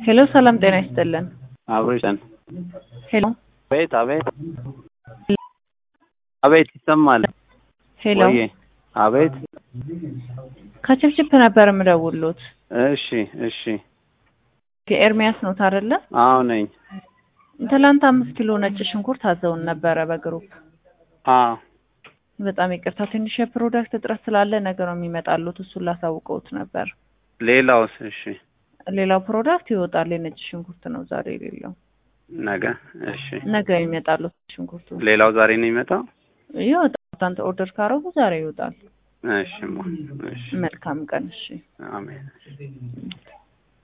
ሄሎ ሰላም ጤና ይስጥልን። አብሮ ይሰን ሄሎ አቤት አቤት አቤት ይሰማል ሄሎ ወዬ አቤት ከችፕችፕ ነበር የምደውሉት። እሺ እሺ ኤርሚያስ ኖት አይደለ? አዎ ነኝ ትላንት አምስት ኪሎ ነጭ ሽንኩርት አዘውን ነበረ በግሩፕ። አዎ በጣም ይቅርታ ትንሽ የፕሮዳክት እጥረት ስላለ ነገ ነው የሚመጣሉት። እሱን ላሳውቀውት ነበር። ሌላውስ እሺ ሌላው ፕሮዳክት ይወጣል። የነጭ ሽንኩርት ነው ዛሬ የሌለው። ነገ እሺ ነገ የሚመጣሉት ሽንኩርቱ ሌላው ዛሬ ነው የሚመጣው ይወጣል። አንተ ኦርደር ካረጉ ዛሬ ይወጣል። እሺ ማ እሺ መልካም ቀን። እሺ አሜን